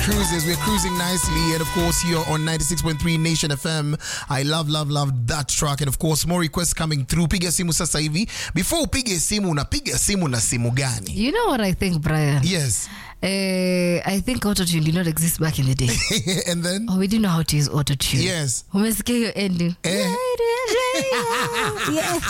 cruises. We're cruising nicely. And of course, here on 96.3 Nation FM. I love, love, love that track. And of course, more requests coming through. Piga simu sasa hivi. Before upige simu, unapiga simu na simu gani? You know what I think, Brian? Yes. Uh, I think autotune did not exist back in the day. and then? oh, we didn't know how to use autotune. Yes. Umesikia hiyo ending? Eh. Yeah.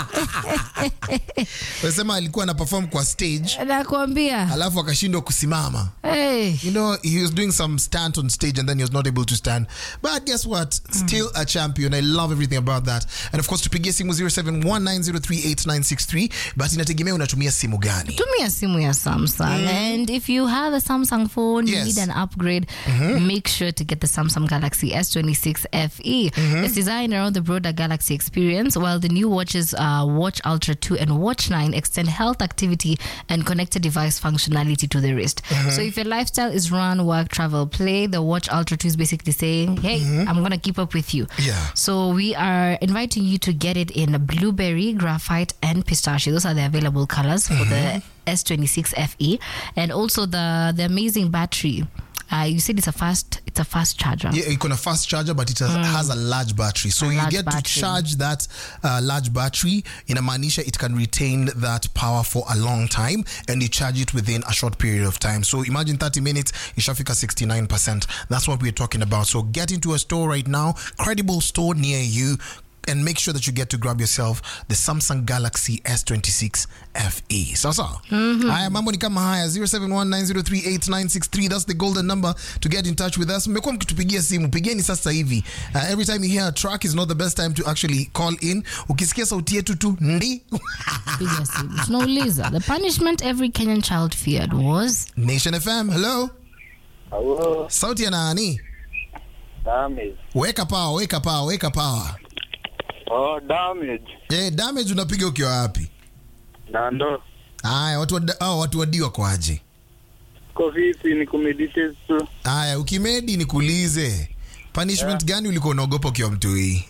Wasema alikuwa ana perform kwa stage. Nakwambia. Alafu akashindwa kusimama. Hey. You know, he was doing some stunt on stage and then he was not able to stand. But guess what? Still a champion. I love everything about that. And of course, tupigie simu 0719038963. But inategemea unatumia simu gani. tumia simu ya samsung and if you have a samsung phone Yes. you need an upgrade make sure to get the samsung galaxy s26 fe it's designed around the broader galaxy experience while the new watches uh, watch ultra 2 and watch 9 extend health activity and connected device functionality to the wrist so if your lifestyle is run work travel play the watch ultra 2 is basically saying hey i'm gonna keep up with you Yeah. so we are inviting you to get it in blueberry, graphite, and pistachio. Those are the available colors for the S26 FE, and also the the amazing battery. Uh, you said it's a fast it's a fast charger. Yeah, you can a fast charger, but it has, has a large battery. So A you large get to battery. charge that uh, large battery in a manisha. It can retain that power for a long time, and you charge it within a short period of time. So imagine 30 minutes, Ishafika 69%. That's what we're talking about. So get into a store right now, credible store near you. And make sure that you get to grab yourself the Samsung Galaxy S26 FE. Sasa. Haya mambo ni kama haya 0719038963 that's the golden number to get in touch with us. Mmekuwa mkitupigia simu, pigeni sasa hivi. Uh, every time you hear a track is not the best time to actually call in. Ukisikia sauti yetu tu ndi Piga simu. Tunauliza, the punishment every Kenyan child feared was Nation FM. Hello. Hello, Sauti ya nani? damage. Weka power, weka power, weka power. Oh, damage. Eh, damage unapiga ukiwa wapi? Nando. Haya, watu wa oh, watu wadiwa kwaje? Ko vipi ni kumeditate tu. Haya, ukimedi nikuulize. Punishment gani ulikuwa unaogopa ukiwa mtui?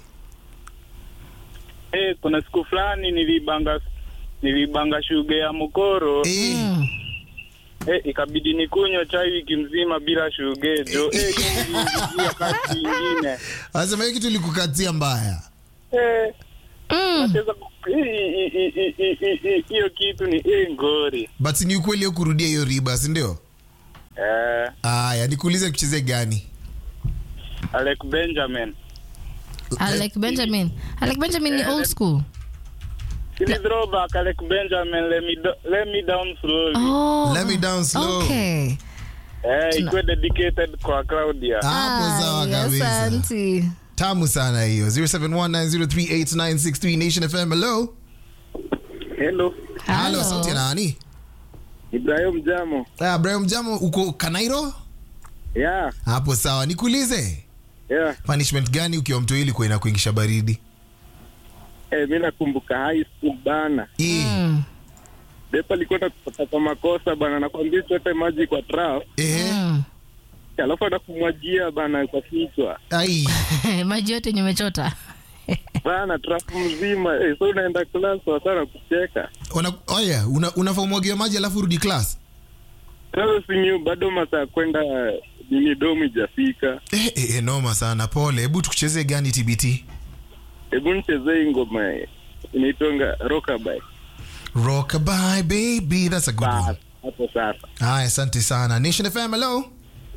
Eh, kuna siku fulani nilibanga nilibanga shuga ya mkoro. Eh, mm. Eh, ikabidi nikunywa chai wiki mzima bila shugejo. Eh, niliingia kati ingine. anasema hiyo kitu ilikukatia mbaya. Eh, Mm. nacheza ku- i- i- i- i- i- i- i- hiyo kitu ni eh, ngori. But ni ukweli hiyo kurudia hiyo riba, si ndio? Eh, Haya, nikuulize kucheze gani? Alec Benjamin. Alec Benjamin. Alec Benjamin ni old school. Sini throwback Alec Benjamin let me do, let me down slowly. Oh. Let me down slow. Okay. Eh, ikuwe dedicated kwa Claudia. Hapo sawa Ay, kabisa. asante. Tamu sana hiyo. 0719038963 Nation FM. Hello. Hello. Hello, sauti ya nani? Ibrahim Jamo. Ah, Brian Jamo uko Kanairo? Yeah, Hapo sawa. Nikuulize. yeah. Punishment gani ukiwa mtoi ilikuwa inakuingisha baridi? Eh, mi nakumbuka high school bana. Eh, Mm. Depa alikuwa nakupata kwa makosa bana, nakwambia chote maji kwa trap, eh, Mm. alafu anakumwagia bana kwa kichwa ai. maji yote yenye umechota bana, trap mzima. Eh, so unaenda class wasana kucheka. Una, oh yeah, una, unafaa umwagiwe maji alafu rudi class. Sasa sinyu bado masaa ya kwenda nini domu ijafika. Eh, eh, eh, noma sana. Pole. Hebu tukuchezee gani TBT? Hebu nichezee hii ngoma eh, inaitwanga Rockabye. Rockabye baby, that's a good one. Bas, hapo sasa. Haya, asante sana. Nation FM, hello.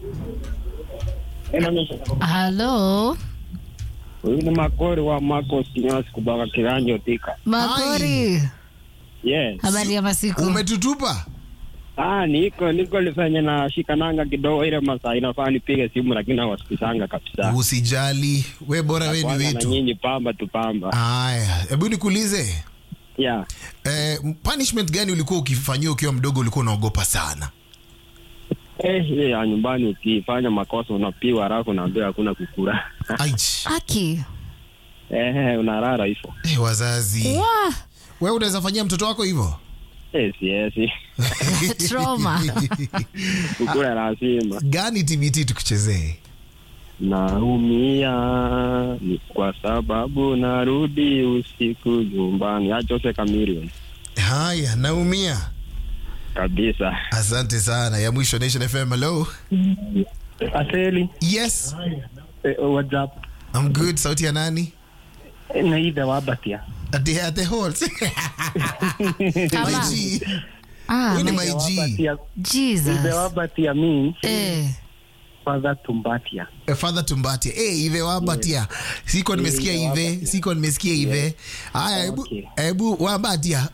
halo Huyu ni Makori wa Marcos Kinyosi kutoka Kiranjo Tika. makori Yes. habari ya masiku Umetutupa? Ah, niko niko lifanya na shikananga kidogo ile masaa inafaa nipige simu lakini hawasikizanga kabisa. Usijali. We bora we ni Kwanza na wetu. nyinyi pamba tu pamba. Haya, hebu nikuulize. Yeah. Eh, punishment gani ulikuwa ukifanyiwa ukiwa mdogo ulikuwa unaogopa sana? Eh, hiyo ya nyumbani ukifanya makosa unapigwa halafu unaambiwa hakuna kukura. Aich. aki Eh, unarara hivyo. Eh, wazazi. Wah, Wewe unaweza fanyia mtoto wako hivyo? Yes, yes. trauma Kukura lazima. Gani TBT tukuchezee? Naumia ni kwa sababu narudi usiku nyumbani. Ya Jose Chameleone. Haya, naumia. Kabisa. Asante sana. Ya mwisho Nation FM, hello. Aseli, yes eh, what's up? i'm good sauti ya nani Naitha Wabatia. at the, at the halls my Kama. g Ah, Huyu ni my- my g Wabatia, Jesus. the Wabatia means Eh. father tumbatia. Eh, father tumbatia hey, ive wabatia siko nimesikia Ive ive wabatia. siko nimesikia ive haya hebu Okay. hebu wabatia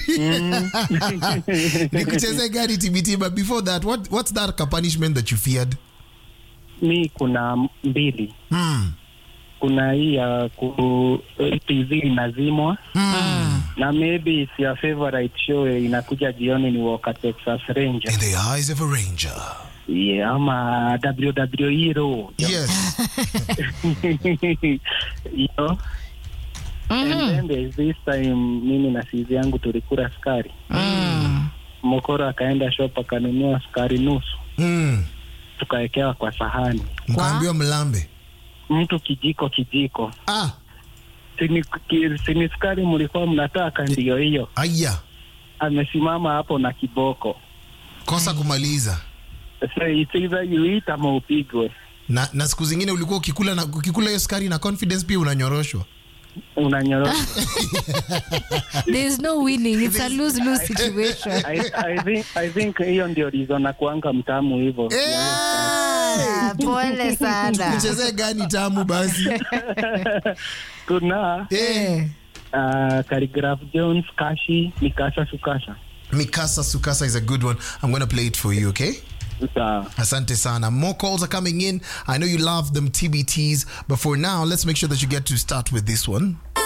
nikucheze gari tbt but before that what, what's that ka punishment that you feared Mi kuna mbili. mm. Kuna hii ya ku TV inazimwa Mm. na maybe it's your favorite show inakuja jioni ni Walker Texas Ranger. in the eyes of a ranger Yeah, ama WWE Raw. yes you know? And then there's this time mimi na sizi yangu tulikula sukari. Mm. Mokoro akaenda shop akanunua sukari nusu, mm. tukawekewa kwa sahani, mkaambiwa mlambe mtu kijiko kijiko. ah Sini, ki- sini sukari mlikuwa mnataka, ndiyo hiyo. aya Amesimama hapo na kiboko, kosa kumaliza so it's either you eat ama upigwe, na, na siku zingine ulikuwa ukikula na ukikula hiyo sukari na confidence pia unanyoroshwa unanyoroka. There's no winning. It's a lose-lose situation. I, I think I think hiyo ndio reason na kuanga mtamu hivyo. Ah, pole sana. kuchezea gani tamu basi Kuna eh. uh, Khaligraph Jones, Kashi, Mikasa Sukasa. mikasa sukasa is a good one i'm gonna play it for you okay Sawa. Asante sana. More calls are coming in. I know you love them TBTs, but for now, let's make sure that you get to start with this one.